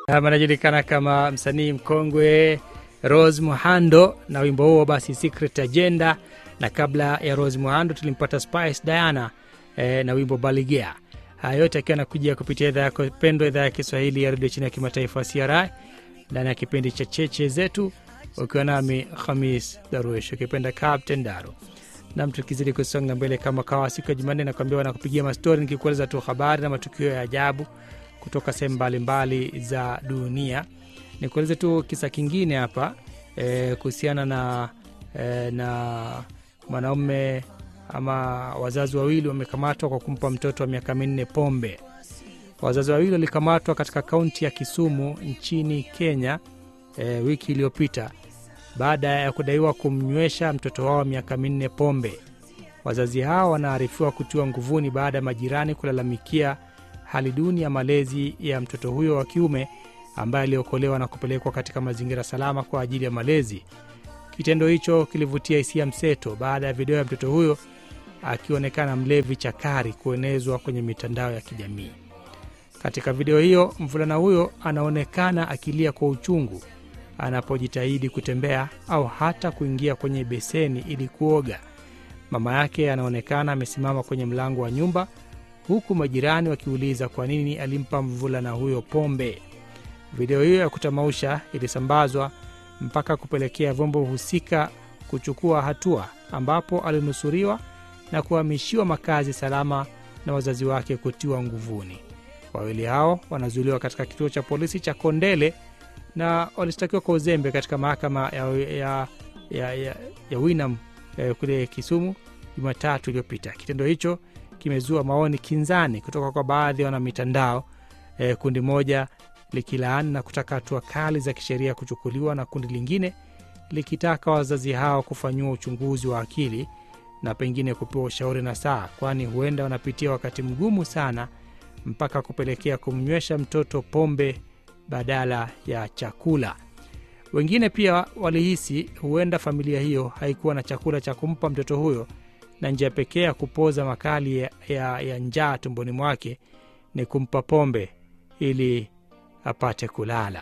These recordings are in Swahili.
anajulikana kama msanii mkongwe Rose Muhando na wimbo huo basi Secret Agenda, na kabla ya Rose Muhando tulimpata Spice Diana eh, na wimbo Baligea. Haya yote akiwa anakujia kupitia idhaa yako pendwa, idhaa ya Kiswahili ya redio chini ya kimataifa CRI, ndani ya kipindi cha cheche zetu, ukiwa nami Khamis Daruesh, ukipenda Captain Daro nam tukizidi kusonga mbele kama kawa siku ya Jumanne nakwambia wanakupigia mastori nikikueleza tu habari na matukio ya ajabu kutoka sehemu mbalimbali za dunia. Nikueleze tu kisa kingine hapa e, kuhusiana na e, na mwanaume ama wazazi wawili wamekamatwa kwa kumpa mtoto wa miaka minne pombe. Wazazi wawili walikamatwa katika kaunti ya Kisumu nchini Kenya e, wiki iliyopita baada ya kudaiwa kumnywesha mtoto wao miaka minne pombe. Wazazi hao wanaarifiwa kutiwa nguvuni baada ya majirani kulalamikia hali duni ya malezi ya mtoto huyo wa kiume ambaye aliokolewa na kupelekwa katika mazingira salama kwa ajili ya malezi. Kitendo hicho kilivutia hisia mseto baada ya video ya mtoto huyo akionekana mlevi chakari kuenezwa kwenye mitandao ya kijamii. Katika video hiyo, mvulana huyo anaonekana akilia kwa uchungu anapojitahidi kutembea au hata kuingia kwenye beseni ili kuoga. Mama yake anaonekana amesimama kwenye mlango wa nyumba, huku majirani wakiuliza kwa nini alimpa mvulana huyo pombe. Video hiyo ya kutamausha ilisambazwa mpaka kupelekea vyombo husika kuchukua hatua, ambapo alinusuriwa na kuhamishiwa makazi salama na wazazi wake kutiwa nguvuni. Wawili hao wanazuiliwa katika kituo cha polisi cha Kondele na walishtakiwa kwa uzembe katika mahakama ya, ya, ya, ya, ya Winam eh, kule Kisumu Jumatatu iliyopita. Kitendo hicho kimezua maoni kinzani kutoka kwa baadhi ya wanamitandao eh, kundi moja likilaani na kutaka hatua kali za kisheria kuchukuliwa na kundi lingine likitaka wazazi hao kufanyiwa uchunguzi wa akili na pengine kupewa ushauri na saa, kwani huenda wanapitia wakati mgumu sana mpaka kupelekea kumnywesha mtoto pombe badala ya chakula. Wengine pia walihisi huenda familia hiyo haikuwa na chakula cha kumpa mtoto huyo na njia pekee ya kupoza makali ya, ya, ya njaa tumboni mwake ni kumpa pombe ili apate kulala.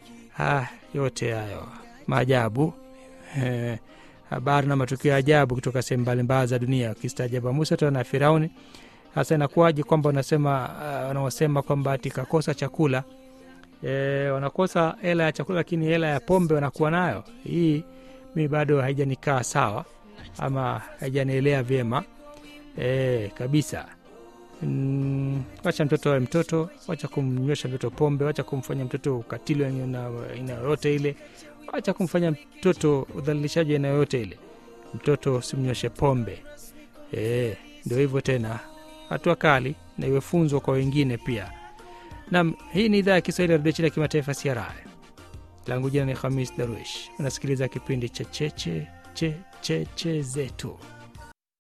Ha, yote hayo maajabu eh, habari na matukio ya ajabu kutoka sehemu mbalimbali za dunia. Ukistaajaba Musa tena na Firauni. Hasa inakuwaje kwamba wanasema uh, wanaosema kwamba ati kakosa chakula e, wanakosa hela ya chakula lakini hela ya pombe wanakuwa nayo. Hii mi bado haijanikaa sawa ama haijanielea vyema e, kabisa. Mm, wacha mtoto awe mtoto, wacha kumnywesha mtoto pombe, wacha kumfanya mtoto ukatili wa aina yoyote ile, wacha kumfanya mtoto udhalilishaji aina yoyote ile. Mtoto simnyweshe pombe e, ndio hivyo tena, hatua kali na iwe funzo kwa wengine pia. Nam, hii ni idhaa ya Kiswahili ya redio chini ya kimataifa CRI. Langu jina ni Khamis Darwish. Unasikiliza kipindi cha cheche cheche che zetu.